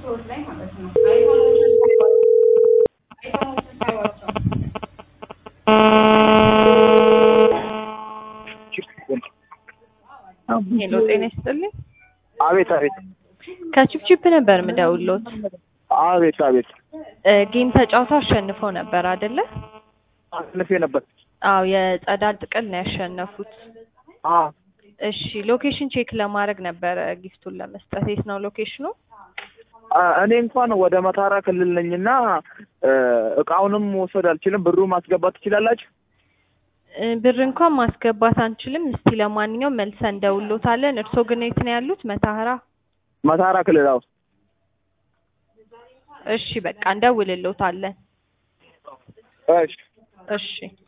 ስቶር ላይ ማለት ነው። አይፎኖችን አይፎኖችን ሳይዋቸው ሄሎ ጤና ይስጥልኝ። አቤት አቤት ከቺፕቺፕ ነበር ምደውሎት። አቤት አቤት እ ጌም ተጫውተው አሸንፈው ነበር አይደለ? አልፌ ነበር። አዎ የጸዳል ጥቅል ነው ያሸነፉት። አዎ እሺ ሎኬሽን ቼክ ለማድረግ ነበረ ጊፍቱን ለመስጠት። የት ነው ሎኬሽኑ? አ፣ እኔ እንኳን ወደ መታራ ክልል ነኝና እ፣ እቃውንም መውሰድ አልችልም። ብሩ ማስገባት ትችላላችሁ? እ ብር እንኳን ማስገባት አንችልም። እስቲ ለማንኛውም መልሰን እንደውሎታለን። እርስዎ ግን የት ነው ያሉት? መታህራ። መታራ ክልል አዎ። እሺ በቃ እንደውልሎታለን። እሺ እሺ